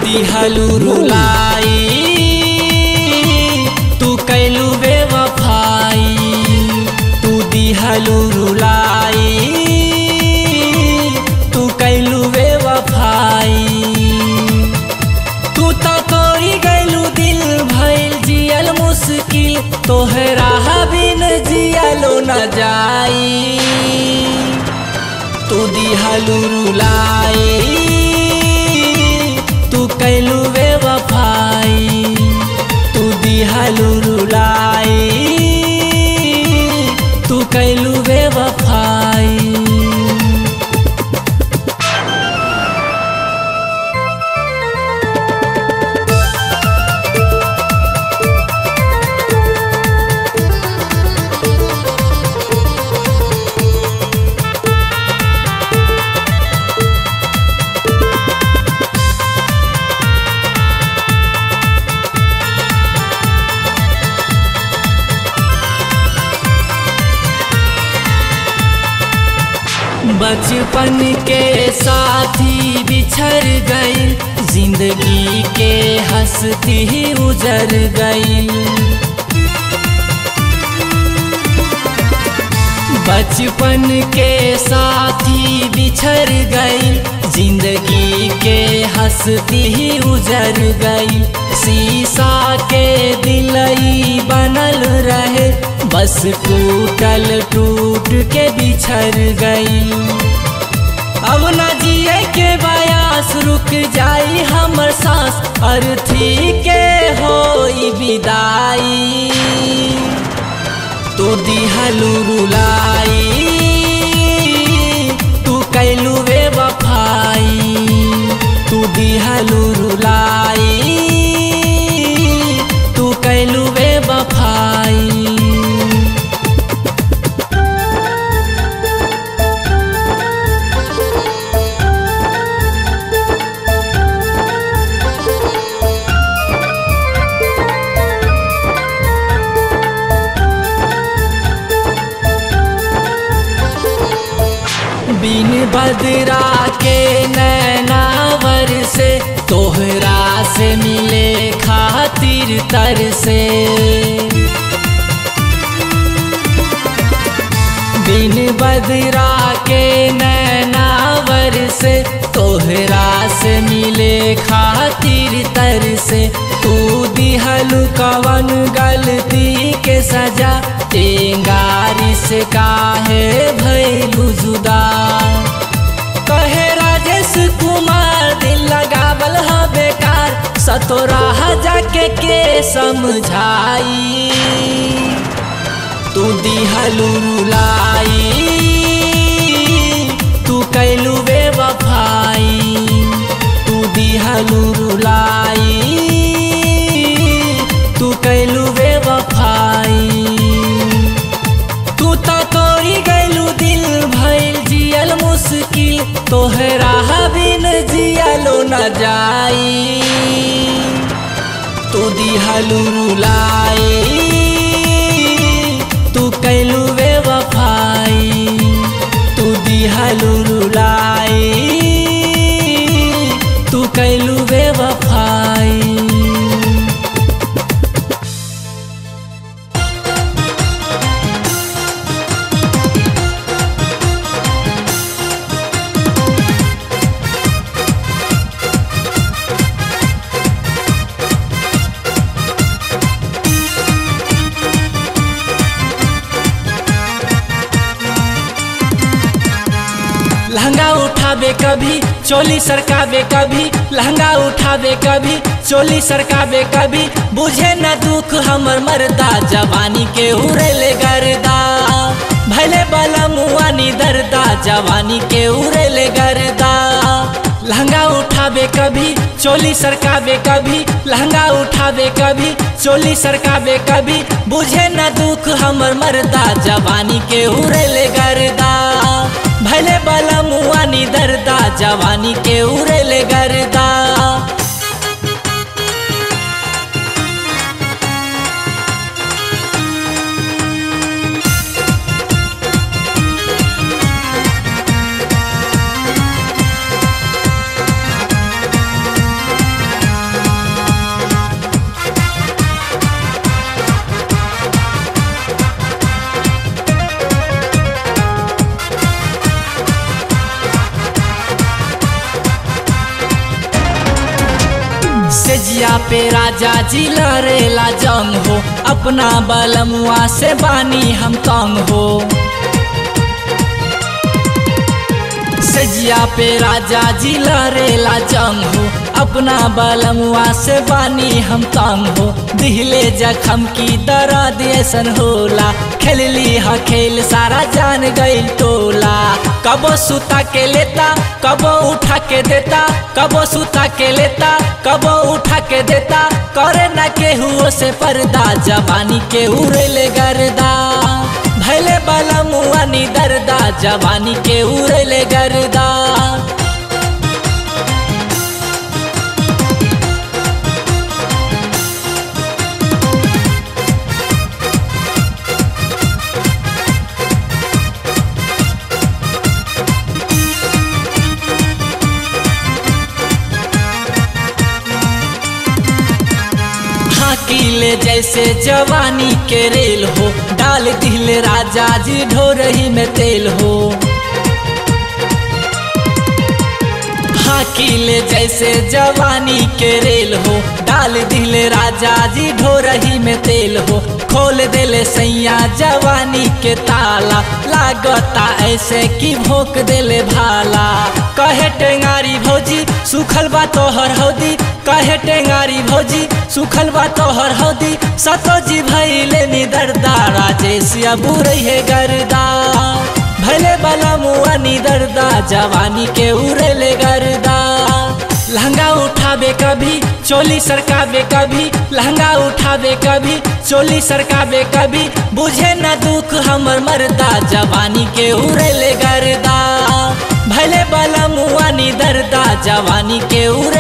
दिहलू रुलाई तू कैलू बेवफाई तू दिहलू रुलाई तू कैलू बेवफाई तू तो तोरी गैलू दिल भइल जियल मुश्किल तोहरा बिन जियलो न जाई तू दिहलू रुलाई तू कैलू बेवफाई तू दिहलू रुलाई तू कैलू बेवफाई बचपन के साथी बिछड़ गई जिंदगी के हंसती ही उजर गई बचपन के साथी बिछड़ गई जिंदगी के हंसती ही उजर गई शीशा के दिलई बनल रहे बस टूटल टूट के बिछड़ गई अब न जिए के बयास रुक जाई हमर सांस अर्थी के होई विदाई तू दिहलू रुलाई तू कैलू बेवफाई तू दिहलू रुलाई तू कैलू बेवफाई बिन बदरा के नैनावर से तोहरा से मिले खातिर तर से बिन बदरा के नैनावर से तोहरा से मिले खातिर तर से तू दिहलु कवन गलती के सजा टेंगारी से काहे भैलू जुदा कहे राजेश कुमार दिल लगावल ह बेकार सतोराह जाके के समझाई तू दिहलू रुलाई तू कैलू बेवफाई तू दिहलू रुलाई तू कैलू बेवफाई तू तो तोरी गैलू दिल भइल जियल मुश्किल तोहरा बिन जियलो न जाई तू दिहलू रुलाई तू कैलू बेवफाई तू दिहलू रुलाई तू कैलू बेवफाई लहंगा उठावे कभी चोली सरकावे कभी लहंगा उठावे कभी चोली सरकावे कभी बुझे न दुख हमर मरदा जवानी के उड़ेले गर्दा भले बला मुआनी दर्दा जवानी के उड़ेले गर्दा लहंगा उठावे कभी चोली सरकावे कभी लहंगा उठावे कभी चोली सरकावे कभी बुझे न दुख हमर मरदा जवानी के उड़ेले गर्दा भले बला मुआनी दर्दा जवानी के उड़ेले गर्दा सेजिया पे राजा जी लड़ेला जंग हो अपना बलमुआ से बानी हम तंग हो सजिया पे राजा जी लड़ेला जंग हो अपना बलमुआ से बानी हम तंग हो दिहले जखम की दर्द ऐसन होला खेलली ह खेल सारा जान गईल टोला कबो सुता के लेता कबो उठा के देता कबो सुता के लेता कबो उठा के देता करे ना केहू से पर्दा जवानी के उड़ेले गर्दा भैले बाला मुआ नी दर्दा जवानी के उड़ेले गर्दा हाकीले जैसे जवानी के रेल हो डाल दिल राजा जी ढोरही में तेल हो हाकीले जैसे जवानी के रेल हो डाल दिल राजा जी ढोरही में तेल हो खोल देले सैया जवानी के ताला लागता ऐसे कि भोक देले भाला कहे टेंगारी भौजी सुखल बा तोहर हौदी कहे टेंगारी भौजी सुखल बा तोहर हौदी सतो जी भैले नी दर्दा राजेश अबू रहे गर्दा भैले बला मुआ नी दर्दा जवानी के उड़ेले गर्दा लहंगा उठावे कभी चोली सरकावे कभी लहंगा उठावे कभी चोली सरकावे कभी बुझे न दुख हमर मर्दा जवानी के उड़ेले गर्दा भले बला मुआ नी दर्दा जवानी के उड़े